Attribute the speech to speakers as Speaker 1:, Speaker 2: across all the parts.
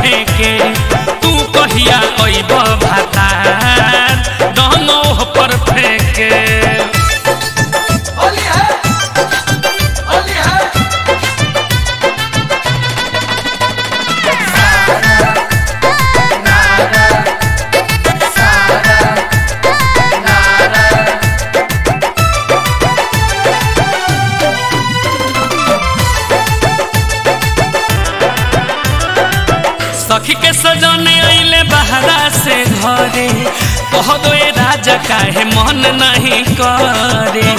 Speaker 1: फेंके तू कहिया अइब भातार रंगोह पर फेंके
Speaker 2: होली है होली है
Speaker 1: सखी के सजने अइले बहरा से घरे कह दो ए राजा काहे मन नहीं करे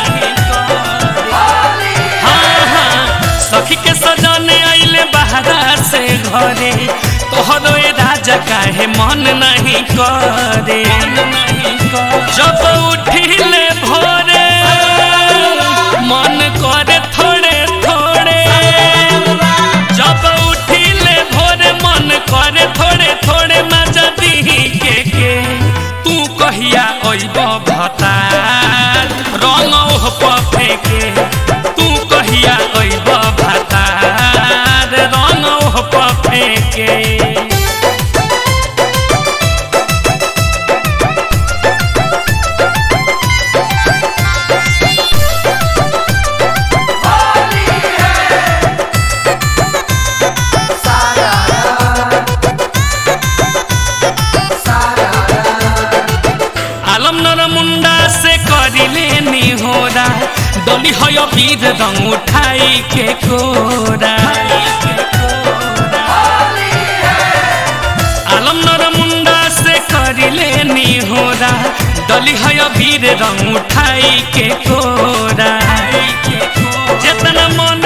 Speaker 1: हाँ, हाँ, सखी के सजने अइले बहरा से घरे कह दो ए राजा काहे मन नहीं करे जब उठिले भोरे मन करे थोड़े थोड़े जब उठिले भोरे मन करे थोड़े थोड़े मजा दिही के के तू कहिया अइब भतार रंगौह पफे के तू कहिया अइब भतार रंगौह पफे के आलम नर मुंडा से करिले निहोरा डोली हय वीर रंग उठाई के कोरा आलम नर मुंडा से करिले निहोरा डोली हय वीर रंग उठाई के कोरा जितना मन